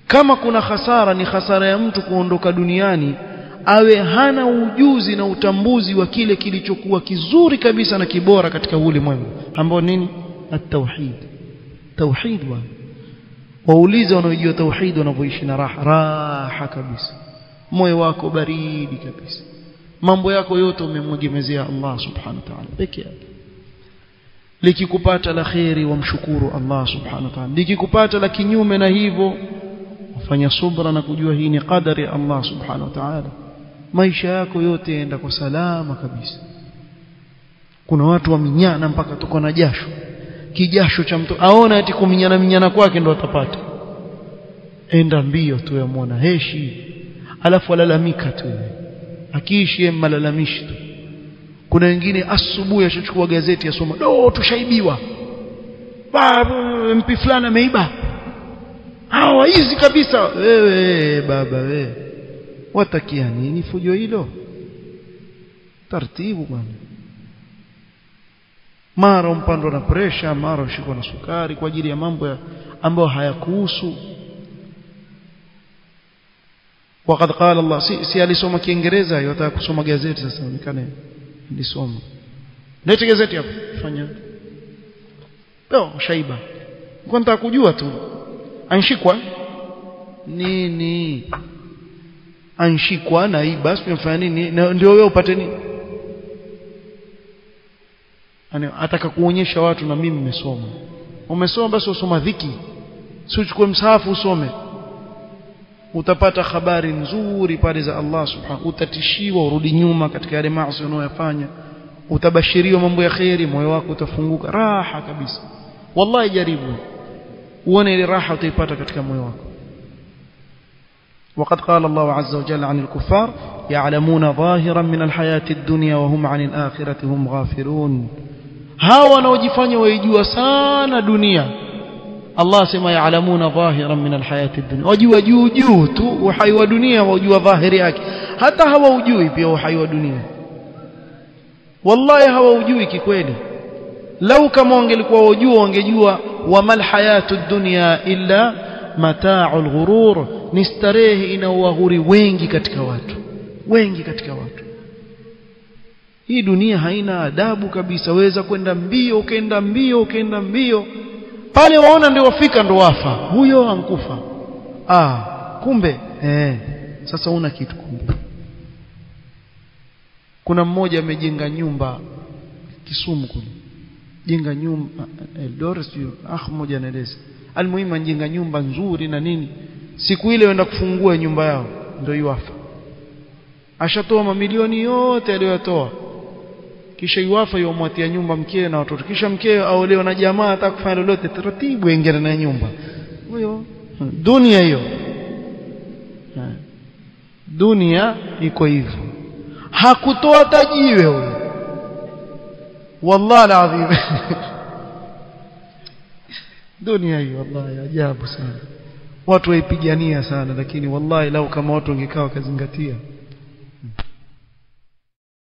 kama kuna hasara ni hasara ya mtu kuondoka duniani awe hana ujuzi na utambuzi wa kile kilichokuwa kizuri kabisa na kibora katika ulimwengu ambao nini at-tauhid tauhid wa waulize wanaojua tauhid wanavyoishi na raha raha kabisa moyo wako baridi kabisa mambo yako yote umemwegemezea Allah subhanahu wa ta'ala peke yake likikupata la khairi wamshukuru Allah subhanahu wa ta'ala likikupata la kinyume na hivyo ufanya subra na kujua hii ni qadari ya Allah subhanahu wa ta'ala maisha yako yote yaenda kwa salama kabisa kuna watu waminyana mpaka tuko na jasho kijasho cha mtu aona ati kuminyana minyana kwake ndo atapata enda mbio tu yamwona heshi alafu alalamika tu akiishi malalamishi tu kuna wengine asubuhi ashachukua gazeti asoma do tushaibiwa mpi fulani ameiba hawa hizi kabisa wewe baba wewe watakia nini fujo hilo taratibu bwana mara umpandwa na presha mara ushikwa na sukari kwa ajili ya mambo ambayo hayakuhusu وقد قال الله si, si alisoma kiingereza yotaka kusoma gazeti sasa onekane nilisoma lete gazeti hapo fanya leo shaiba kwa nataka kujua tu anshikwa nini anshikwa na hii basi umefanya nini ndio wewe upate nini yani ataka kuonyesha watu na mimi nimesoma umesoma basi usoma dhiki si uchukue msahafu usome utapata habari nzuri pale za Allah subhanahu utatishiwa urudi nyuma katika yale maasi unayofanya utabashiriwa mambo ya khairi moyo wako utafunguka raha kabisa wallahi jaribu uone ile raha utaipata katika moyo wako وقد قال الله عز وجل عن الكفار يعلمون ظاهرا من الحياة الدنيا وهم عن الآخرة هم غافلون هاو wanaojifanya waijua sana dunia Allah asema yaalamuna dhahiran min alhayati dunya wajua juu juu tu uhai wa dunia wajua dhahiri yake hata hawaujui pia uhai wa dunia wallahi hawaujui kikweli lau kama wangelikuwa wajua wangejua wamal hayatu dunya illa mata'ul ghurur ni starehe inaowaghuri wengi katika watu wengi katika watu hii dunia haina adabu kabisa weza kwenda mbio ukaenda mbio ukaenda mbio pale waona ndio wafika ndo wafa huyo ankufa ah kumbe eh sasa una kitu kumbe kuna mmoja amejenga nyumba Kisumu kule jenga nyumba Eldoret ah mmoja anaeleza almuhimu anajenga nyumba nzuri na nini siku ile wenda kufungua nyumba yao ndio yuafa ashatoa mamilioni yote aliyotoa kisha yuafa yomwatia nyumba mkewe na watoto kisha mkewe aolewa na jamaa hata kufanya lolote taratibu ingia na nyumba huyo dunia hiyo dunia iko hivyo hakutoa tajiwe huyo wallahi alazim dunia hiyo wallahi ajabu sana watu waipigania sana lakini wallahi lau kama watu wangekaa wakazingatia